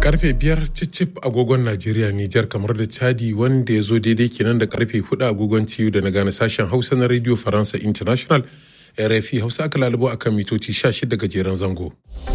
karfe biyar cicip agogon najeriya nijar kamar da chadi wanda ya zo daidai kenan da karfe hudu agogon ciyu da na gane sashen hausa na radio faransa international rfi hausa aka lalubo a kan mitoci 16 gajeren zango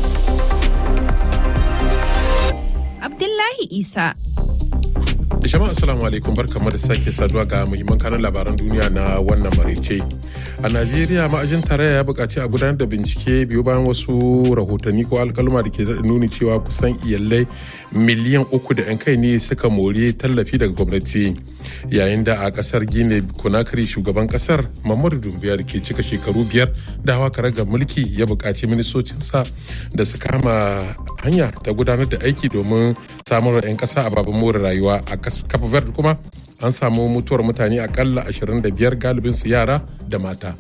abdullahi isa jama'a assalamu alaikum barkamu da sake saduwa ga muhimman kanan labaran duniya na wannan maraice a najeriya ma'ajin tarayya ya buƙaci a gudanar da bincike biyu bayan wasu rahotanni ko alkaluma da ke nuni cewa kusan iyalai miliyan uku da 'yan kai ne suka mori tallafi daga gwamnati yayin da a kasar gine konakiri shugaban kasar mamadu dumbiya da ke cika shekaru biyar da hawa karaga mulki ya buƙaci ministocinsa da su kama hanya ta gudanar da aiki domin samar 'yan ƙasa a babban more rayuwa a kafa verde kuma an samu mutuwar mutane akalla 25 galibin su yara da mata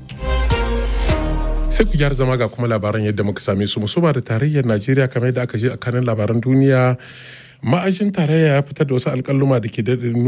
sai ku gyara zama ga kuma labaran yadda muka same su musamman da tarayyar najeriya kamar yadda aka je a kanin labaran duniya ma'ajin tarayya ya fitar da wasu alkaluma da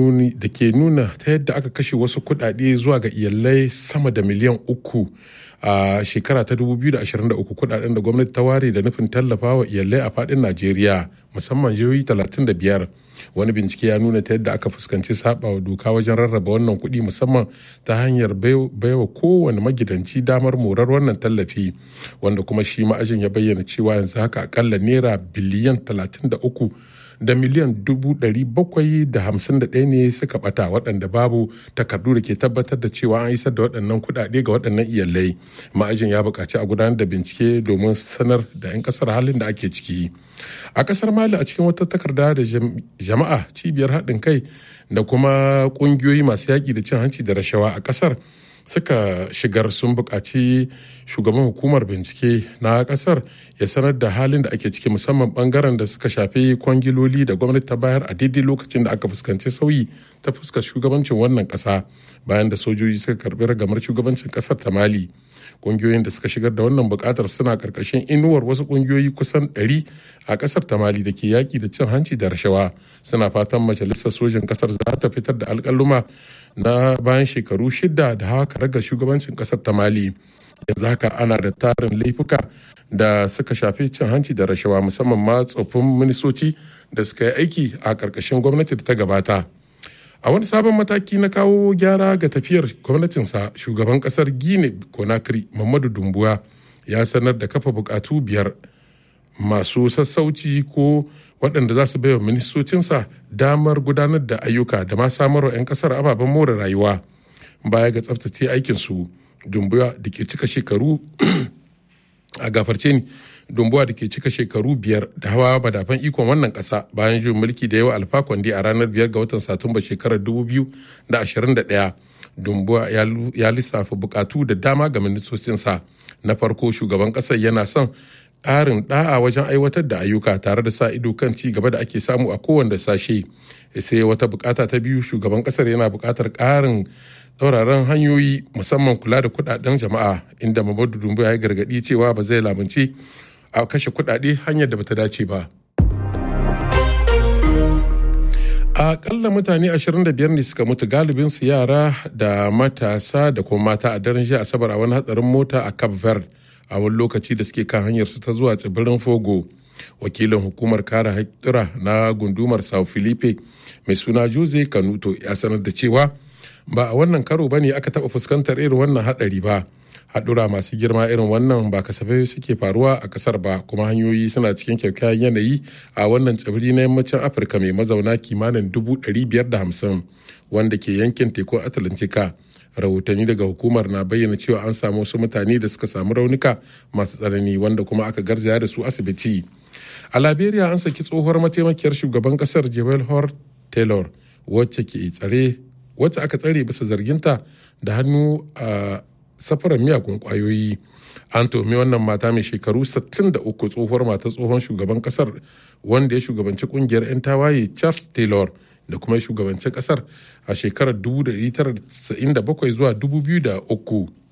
ke nuna ta yadda aka kashe wasu kudade zuwa ga iyalai sama da miliyan uku a shekara ta 2023 kudaden da gwamnati ta ware da nufin tallafa wa iyalai a fadin najeriya musamman jihohi 35 wani bincike ya nuna ta yadda aka fuskanci saba wa doka wajen rarraba wannan kuɗi musamman ta hanyar baiwa kowane magidanci damar morar wannan tallafi wanda kuma shi ma'ajin ya bayyana cewa yanzu haka akalla naira biliyan 33 da miliyan dubu ɗari bakwai da hamsin da ɗaya ne suka ɓata waɗanda babu takardu da ke tabbatar da cewa an isar da waɗannan kuɗaɗe ga waɗannan iyalai ma'ajin ya buƙaci a gudanar da bincike domin sanar da 'yan ƙasar halin da ake ciki a ƙasar mali a cikin wata takarda da jama'a cibiyar haɗin kai da kuma ƙungiyoyi masu yaƙi da cin hanci da rashawa a ƙasar suka shigar sun buƙaci shugaban hukumar bincike na ƙasar ya sanar da halin da ake ciki musamman bangaren da suka shafi kwangiloli da gwamnati ta bayar a daidai lokacin da aka fuskanci sauyi ta fuskar shugabancin wannan ƙasa bayan da sojoji suka karbi ragamar shugabancin ƙasar ta mali kungiyoyin da suka shigar da wannan bukatar suna karkashin inuwar wasu kungiyoyi kusan 100 a kasar ta mali da ke yaki da cin hanci da rashawa suna fatan majalisar sojin kasar za ta fitar da alkaluma na bayan shekaru shida da hawa karagar shugabancin kasar ta mali yanzu haka ana da tarin laifuka da suka shafi cin hanci da rashawa musamman ma tsoffin ministoci da suka yi aiki a karkashin gwamnati da ta gabata a wani sabon mataki na kawo gyara ga tafiyar gwamnatinsa shugaban kasar gine conakry mamadu dumbuwa ya sanar da kafa bukatu biyar masu sassauci ko waɗanda za su baiwa ministocinsa damar gudanar da ayyuka da ma samarwa 'yan kasar ababen more rayuwa baya ga tsabtace aikinsu dumbuwa da ke cika shekaru a gafarce ni dumbuwa da ke cika shekaru biyar da hawa badafan ikon wannan kasa bayan juyin mulki da yawa alfa kwandi a ranar biyar ga watan satumba shekarar 2021 dumbuwa ya lissafa bukatu da dama ga ministocinsa na farko shugaban kasar yana son ƙarin da'a wajen aiwatar da ayyuka tare da sa ido kan ci gaba da ake samu a kowanne sashe sai wata bukata ta biyu shugaban kasar yana bukatar ƙarin tsauraran hanyoyi musamman kula da kudaden jama'a inda mamadu dumbu ya yi gargadi cewa ba zai lamunci a kashe kudade hanyar da bata dace ba a kalla mutane 25 ne suka mutu galibin su yara da matasa da kuma mata a daren jiya asabar a wani hatsarin mota a cape verde a wani lokaci da suke kan hanyar su ta zuwa tsibirin fogo wakilin hukumar kare haƙƙura na gundumar sao filipe mai suna jose kanuto ya sanar da cewa ba a wannan karo ba ne aka taɓa fuskantar irin wannan haɗari ba haɗura masu girma irin wannan ba kasafai suke faruwa a ƙasar ba kuma hanyoyi suna cikin kyakkyawan yanayi a wannan tsibiri na yammacin afirka mai mazauna kimanin dubu ɗari biyar da hamsin wanda ke yankin tekun atlantika rahotanni daga hukumar na bayyana cewa an samu wasu mutane da suka samu raunuka masu tsanani wanda kuma aka garzaya da su asibiti a liberia an saki tsohuwar mataimakiyar shugaban kasar jewel hor taylor wacce ke tsare wacce aka tsare bisa zarginta da hannu a safarar miyagun kwayoyi an tomi wannan mata mai shekaru 63 tsohuwar mata tsohon shugaban kasar wanda ya shugabanci kungiyar 'yan tawaye charles taylor da kuma shugabancin kasar a shekarar 1997 zuwa 2003